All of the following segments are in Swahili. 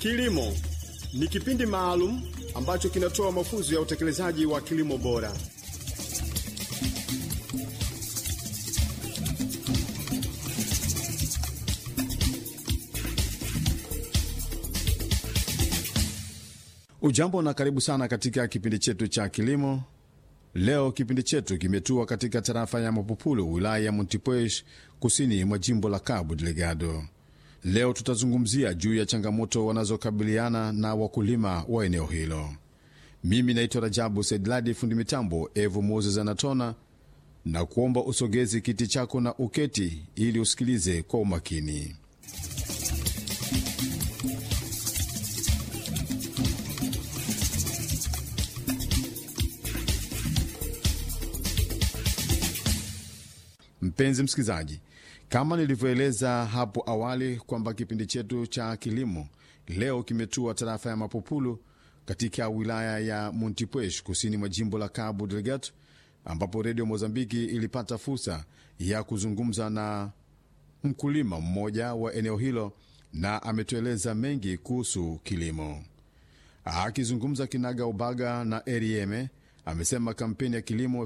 Kilimo ni kipindi maalum ambacho kinatoa mafunzo ya utekelezaji wa kilimo bora. Ujambo na karibu sana katika kipindi chetu cha kilimo. Leo kipindi chetu kimetua katika tarafa ya Mapupulu, wilaya ya Montepuez, kusini mwa jimbo la Cabo Delgado. Leo tutazungumzia juu ya changamoto wanazokabiliana na wakulima wa eneo hilo. Mimi naitwa Rajabu Saidladi, fundi mitambo Evu Moses anatona na kuomba usogezi kiti chako na uketi ili usikilize kwa umakini. Mpenzi msikilizaji, kama nilivyoeleza hapo awali kwamba kipindi chetu cha kilimo leo kimetua tarafa ya Mapupulu katika wilaya ya Montepuez kusini mwa jimbo la Cabo Delgado, ambapo redio Mozambiki ilipata fursa ya kuzungumza na mkulima mmoja wa eneo hilo na ametueleza mengi kuhusu kilimo. Akizungumza kinaga ubaga na Erieme amesema kampeni ya kilimo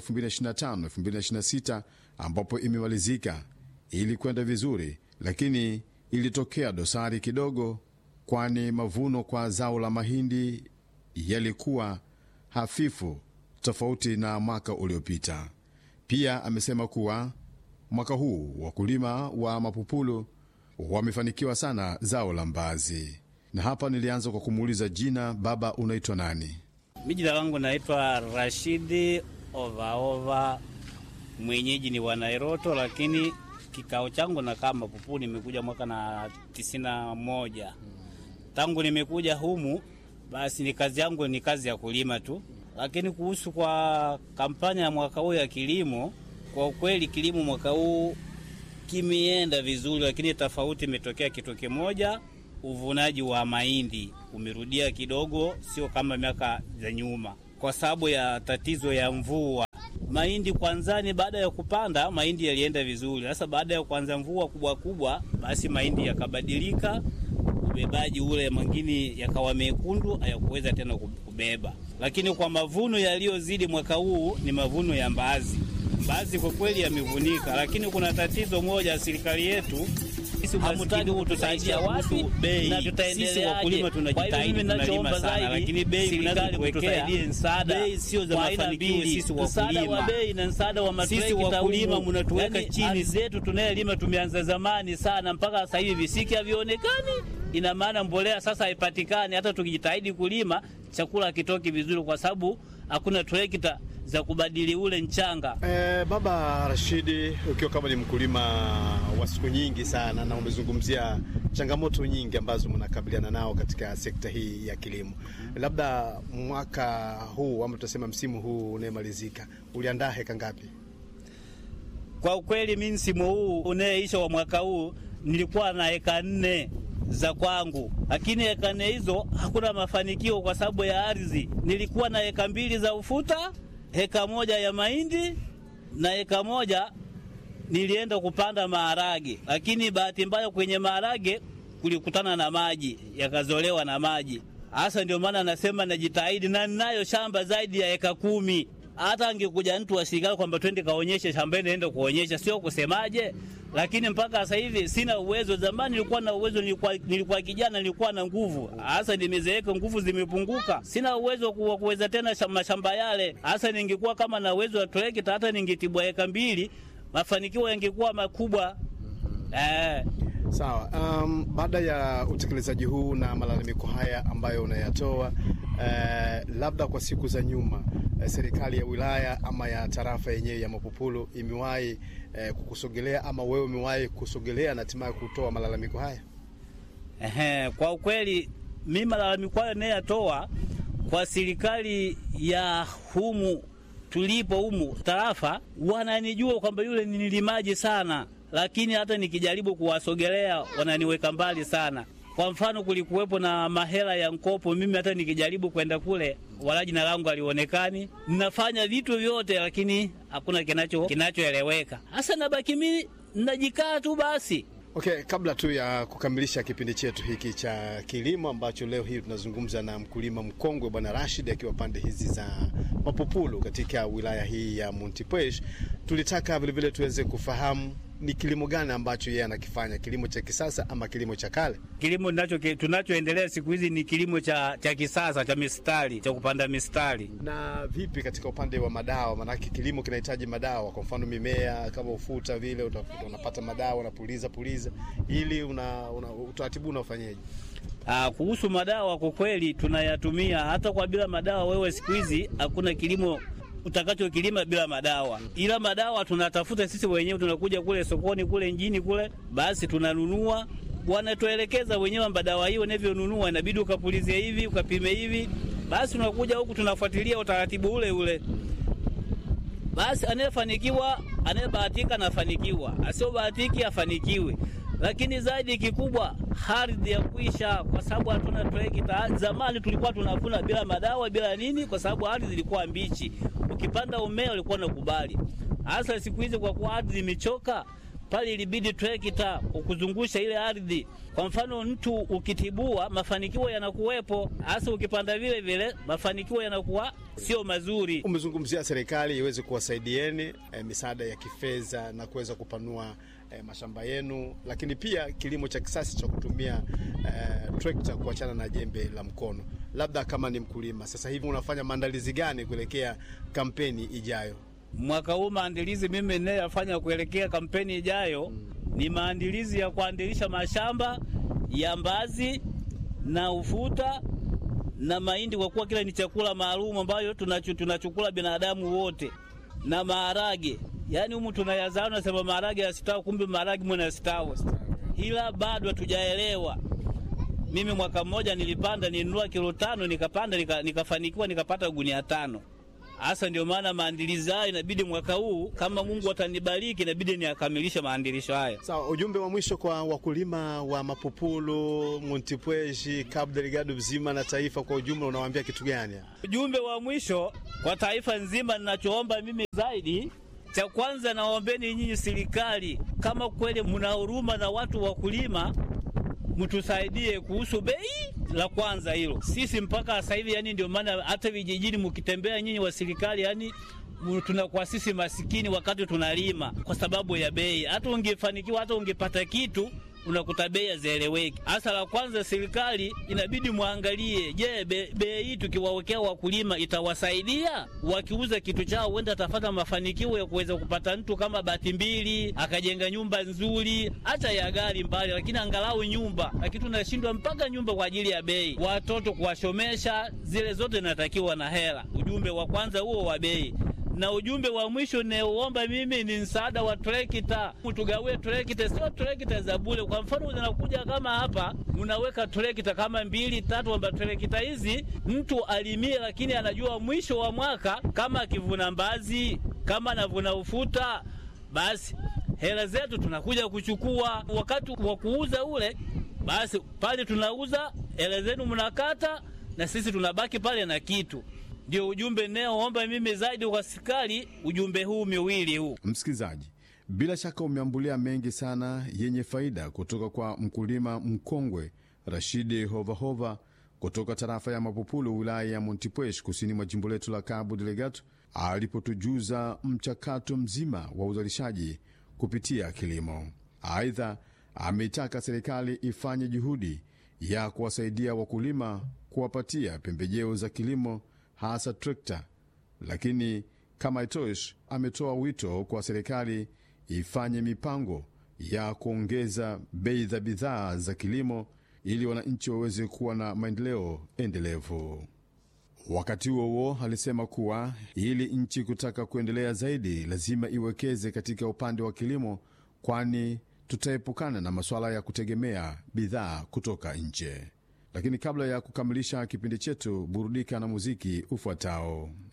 2025-2026 ambapo imemalizika ili kwenda vizuri, lakini ilitokea dosari kidogo, kwani mavuno kwa zao la mahindi yalikuwa hafifu tofauti na mwaka uliopita. Pia amesema kuwa mwaka huu wakulima wa Mapupulu wamefanikiwa sana zao la mbazi. Na hapa nilianza kwa kumuuliza jina, baba, unaitwa nani? Mi jina langu naitwa Rashidi Ovaova, mwenyeji ni wa Nairoto, lakini kikao changu nakaa Mapupu. Nimekuja mwaka na tisini na moja. Tangu nimekuja humu, basi ni kazi yangu ni kazi ya kulima tu, lakini kuhusu kwa kampanya ya mwaka huu ya kilimo, kwa ukweli kilimo mwaka huu kimeenda vizuri, lakini tofauti imetokea kitu kimoja uvunaji wa mahindi umerudia kidogo, sio kama miaka za nyuma, kwa sababu ya tatizo ya mvua. Mahindi kwanzani, baada ya kupanda mahindi yalienda vizuri. Sasa baada ya kuanza mvua kubwa kubwa, basi mahindi yakabadilika, ubebaji ule mwingine yakawa mekundu, hayakuweza tena kubeba. Lakini kwa mavuno yaliyozidi mwaka huu ni mavuno ya mbaazi. Mbaazi kwa kweli yamevunika, lakini kuna tatizo moja, serikali yetu hamutaki kutusaidia wapi na tutaendeleaje? Sisi wakulima tunajitahidi, tunalima sana, lakini bei mnazotuwekea bei sio za mafanikio. Sisi wakulima wa bei na msaada wa matrekta, sisi wakulima mnatuweka chini. Zetu tunayelima tumeanza zamani sana, mpaka sasa hivi visiki havionekani. Ina maana mbolea sasa haipatikani. Hata tukijitahidi kulima chakula hakitoki vizuri, kwa sababu hakuna trekta za kubadili ule mchanga. Eh, Baba Rashidi, ukiwa kama ni mkulima wa siku nyingi sana na umezungumzia changamoto nyingi ambazo mnakabiliana nao katika sekta hii ya kilimo, labda mwaka huu ama tutasema msimu huu unayemalizika uliandaa heka ngapi? Kwa ukweli mi msimu huu unayeisha wa mwaka huu nilikuwa na heka nne za kwangu, lakini heka nne hizo hakuna mafanikio kwa sababu ya ardhi. Nilikuwa na heka mbili za ufuta heka moja ya mahindi na heka moja nilienda kupanda maharage, lakini bahati mbaya kwenye maharage kulikutana na maji, yakazolewa na maji. Hasa ndio maana nasema najitahidi, na ninayo shamba zaidi ya heka kumi. Hata angekuja mtu wa serikali kwamba twende kaonyeshe shambani, naenda kuonyesha, sio kusemaje lakini mpaka sasa hivi sina uwezo. Zamani nilikuwa na uwezo, nilikuwa, nilikuwa kijana, nilikuwa na nguvu. Hasa nimezeeka, nguvu zimepunguka, sina uwezo wa kuweza tena mashamba yale. Hasa ningekuwa kama na uwezo wa trekta, hata ningetibwa eka mbili, mafanikio yangekuwa makubwa. Eh. Sawa. Um, baada ya utekelezaji huu na malalamiko haya ambayo unayatoa eh, labda kwa siku za nyuma eh, serikali ya wilaya ama ya tarafa yenyewe ya Mapupulu imewahi eh, kukusogelea ama wewe umewahi kusogelea na hatimaye kutoa malalamiko haya? Ehe, kwa ukweli mimi malalamiko hayo nayatoa kwa serikali ya humu tulipo humu tarafa, wananijua kwamba yule ni nilimaji sana lakini hata nikijaribu kuwasogelea wananiweka mbali sana. Kwa mfano, kulikuwepo na mahela ya mkopo, mimi hata nikijaribu kwenda kule, wala jina langu alionekani. Ninafanya vitu vyote, lakini hakuna kinacho kinachoeleweka. Hasa nabaki mimi najikaa tu basi. Okay, kabla tu ya kukamilisha kipindi chetu hiki cha kilimo ambacho leo hii tunazungumza na mkulima mkongwe Bwana Rashid akiwa pande hizi za Mapopulu katika wilaya hii ya Montepuez, tulitaka vilevile tuweze kufahamu ni kilimo gani ambacho yeye anakifanya, kilimo cha kisasa ama kilimo cha kale? Kilimo nacho tunachoendelea siku hizi ni kilimo cha, cha kisasa cha mistari cha kupanda mistari. Na vipi katika upande wa madawa? Maanake kilimo kinahitaji madawa, kwa mfano mimea kama ufuta vile utafuta, unapata madawa unapuliza puliza, ili una, una utaratibu unaofanyaje? Ah, kuhusu madawa kwa kweli tunayatumia hata kwa bila madawa. Wewe siku hizi hakuna kilimo utakachokilima bila madawa, ila madawa tunatafuta sisi wenyewe, tunakuja kule sokoni kule njini kule, basi tunanunua, wanatuelekeza wenyewe madawa hiyo unavyonunua, inabidi ukapulizie hivi ukapime hivi, basi unakuja huku tunafuatilia utaratibu ule ule. Basi anayefanikiwa anayebahatika anafanikiwa, asiobahatiki afanikiwe lakini zaidi kikubwa ardhi ya kuisha, kwa sababu hatuna trekta. Zamani tulikuwa tunavuna bila madawa bila nini, kwa sababu ardhi ilikuwa mbichi. Ukipanda umea ulikuwa unakubali. Hasa siku hizi kwa kuwa ardhi imechoka, pale ilibidi trekta ukuzungusha ile ardhi. Kwa mfano, mtu ukitibua, mafanikio yanakuwepo, hasa ukipanda vile vile, mafanikio yanakuwa sio mazuri. Umezungumzia serikali iweze kuwasaidieni eh, misaada ya kifedha na kuweza kupanua eh, mashamba yenu, lakini pia kilimo cha kisasa cha kutumia eh, trekta kuachana na jembe la mkono. Labda kama ni mkulima sasa hivi unafanya maandalizi gani kuelekea kampeni ijayo? Mwaka huu maandalizi mimi ninayofanya kuelekea kampeni ijayo mm, ni maandalizi ya kuandilisha mashamba ya mbazi na ufuta na mahindi, kwa kuwa kila ni chakula maalum ambayo tunachukula binadamu wote, na maharage Yaani humu tunayazaa, nasema maharage yastawi, kumbe maharage mwana yastawi, ila bado hatujaelewa. Mimi mwaka mmoja nilipanda, nilinunua kilo tano, nikapanda nika, nikafanikiwa nikapata gunia tano. Hasa ndio maana maandilizi haya inabidi mwaka huu kama Mungu atanibariki, inabidi niakamilishe maandilisho haya. Sawa, ujumbe wa mwisho kwa wakulima wa Mapopulu, Montepuez, Cabo Delgado mzima na taifa kwa ujumla, unawaambia kitu gani? Ujumbe wa mwisho kwa taifa nzima, ninachoomba mimi zaidi cha kwanza naombeni nyinyi serikali, kama kweli mna huruma na watu wakulima, mtusaidie kuhusu bei. La kwanza hilo, sisi mpaka sasa hivi, yani ndio maana hata vijijini mkitembea nyinyi wa serikali, yani tunakuwa sisi masikini wakati tunalima kwa sababu ya bei. Hata ungefanikiwa, hata ungepata kitu unakuta bei hazieleweki. Hasa la kwanza, serikali inabidi mwangalie, je, bei hii tukiwawekea wakulima itawasaidia? Wakiuza kitu chao, huenda atapata mafanikio ya kuweza kupata mtu kama bati mbili, akajenga nyumba nzuri, hata ya gari mbali, lakini angalau nyumba. Lakini tunashindwa mpaka nyumba kwa ajili ya bei, watoto kuwashomesha, zile zote inatakiwa na hela. Ujumbe wa kwanza huo wa bei na ujumbe wa mwisho naoomba mimi ni msaada wa trekta, mtugawie trekta, sio trekta za bure. Kwa mfano zinakuja kama hapa, mnaweka trekta kama mbili tatu, amba trekta hizi mtu alimie, lakini anajua mwisho wa mwaka kama akivuna mbazi, kama anavuna ufuta, basi hela zetu tunakuja kuchukua wakati wa kuuza ule, basi pale tunauza, hela zenu mnakata, na sisi tunabaki pale na kitu ndio ujumbe naoomba mimi zaidi kwa serikali, ujumbe huu miwili huu. Msikilizaji, bila shaka umeambulia mengi sana yenye faida kutoka kwa mkulima mkongwe Rashidi Hovahova kutoka tarafa ya Mapopulu, wilaya ya Montepuez, kusini mwa jimbo letu la Cabo Delgado, alipotujuza mchakato mzima wa uzalishaji kupitia kilimo. Aidha, ameitaka serikali ifanye juhudi ya kuwasaidia wakulima, kuwapatia pembejeo za kilimo hasa trekta. Lakini kama itoshi, ametoa wito kwa serikali ifanye mipango ya kuongeza bei za bidhaa za kilimo ili wananchi waweze kuwa na maendeleo endelevu. Wakati huo huo, alisema kuwa ili nchi kutaka kuendelea zaidi, lazima iwekeze katika upande wa kilimo, kwani tutaepukana na masuala ya kutegemea bidhaa kutoka nje. Lakini kabla ya kukamilisha kipindi chetu, burudika na muziki ufuatao.